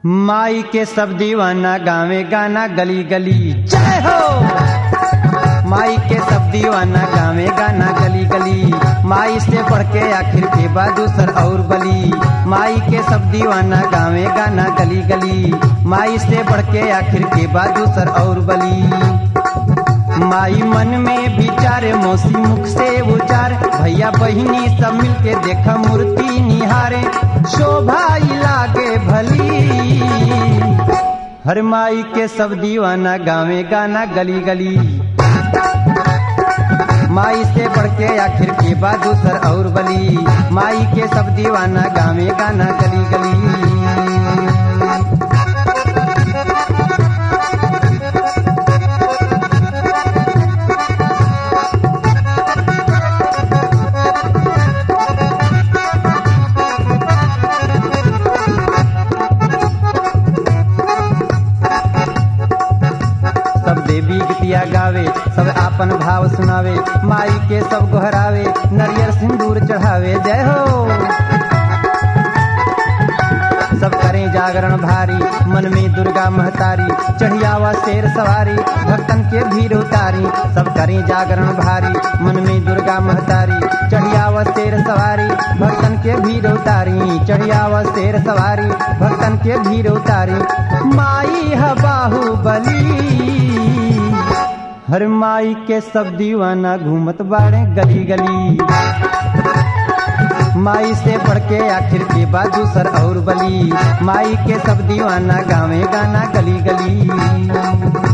माई के सब दीवाना गावे गाना गली गली जय हो माई के सब दीवाना गावे गाना गली गली माई से बढ़ के आखिर के बाद दूसर और बली माई के सब दीवाना गावे गाना गली गली माई से बढ़ के आखिर के बाद दूसर और बली माई मन में विचार मौसी मुख से उचार भैया बहिनी सब मिलके देख मूर्ति निहारे शोभा लागे भली हर माई के सब दीवाना गावे गाना गली गली माई से बढ़ के आखिर के बाद दूसर और बली माई के सब दीवाना गावे गाना गली गली सब देवी गीतिया गावे सब आपन भाव सुनावे माई के सब गोहरावे नरियर सिंदूर चढ़ावे जय हो सब करें जागरण भारी मन में दुर्गा महतारी चढ़ियावा शेर सवारी भक्तन के भीड़ उतारी सब करें जागरण भारी मन में दुर्गा महतारी चढ़ियावा शेर सवारी भक्तन के भीड़ उतारी चढ़ियावा शेर सवारी भक्तन के भीड़ उतारी माई है बाहुबली हर माई के सब दीवाना घूमत बाड़े गली गली माई से बढ़ के आखिर के बाद दूसर और बली माई के सब दीवाना गावे गाना गली गली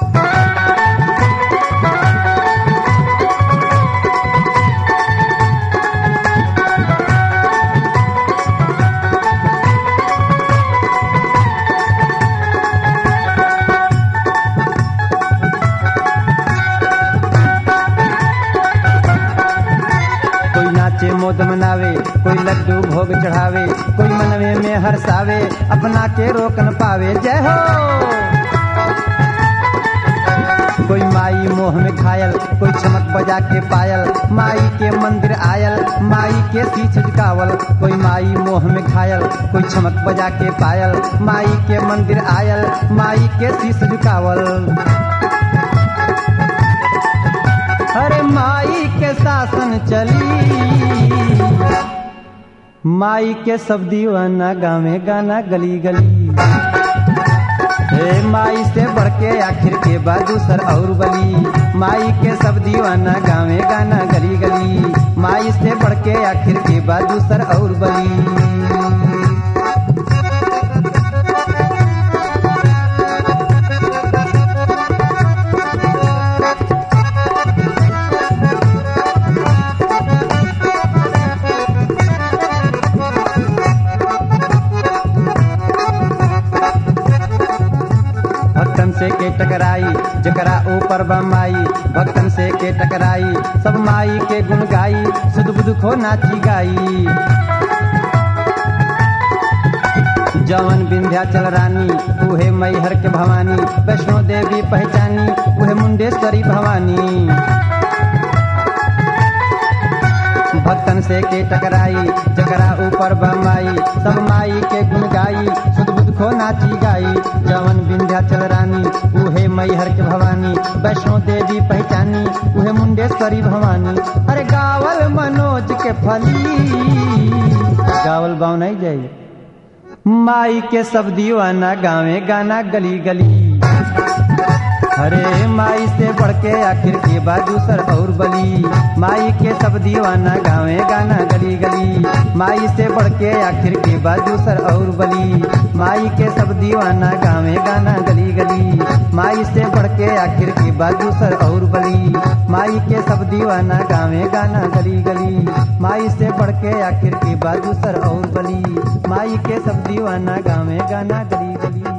कोई नाचे मोद मनावे कोई लड्डू भोग चढ़ावे कोई मनवे में हर्षावे अपना के रोक न पावे जय हो कोई माई मोह में घायल कोई चमक बजा के पायल माई के मंदिर आयल माई के शीछ झुकावल कोई माई मोह में घायल कोई चमक बजा के पायल माई के मंदिर आयल माई के शीश झुकावल अरे माई के शासन चली माई के सब दीवाना गावे गाना गली गली हे माई से बढ़ के आखिर के बाद दूसर और बली माई के सब दीवाना गावे गाना गली गली माई से बढ़ के आखिर के बाद दूसर और बली भक्तन से के टकराई जकरा ऊपर बमाई भक्तन से के टकराई सब माई के गुण गाई सुध बुध खो नाची गाई जवन विंध्याचल रानी उहे मैहर के भवानी वैष्णो देवी पहचानी उहे मुंडेश्वरी भवानी भक्तन से के टकराई जकरा ऊपर बमाई सब माई के गुण गाई सुध बुध खो नाची गाई जवन विंध्याचल रानी उहे मैहर के भवानी वैष्णो देवी पहचानी उहे मुंडेश्वरी भवानी अरे गावल मनोज के फली गावल बाव नहीं जाई माई के सब दीवाना गावे गाना गली गली अरे माई से बढ़ के आखिर के बाद दूसर और बली माई के सब दीवाना गावे गाना गली गली माई से बढ़ के आखिर के बाद दूसर और बली माई के सब दीवाना गावे गाना गली गली माई से बढ़ के आखिर के बाद दूसर और बली माई के सब दीवाना गावे गाना गली गली माई से बढ़ के आखिर के बाद दूसर और बली माई के सब दीवाना गावे गाना गली गली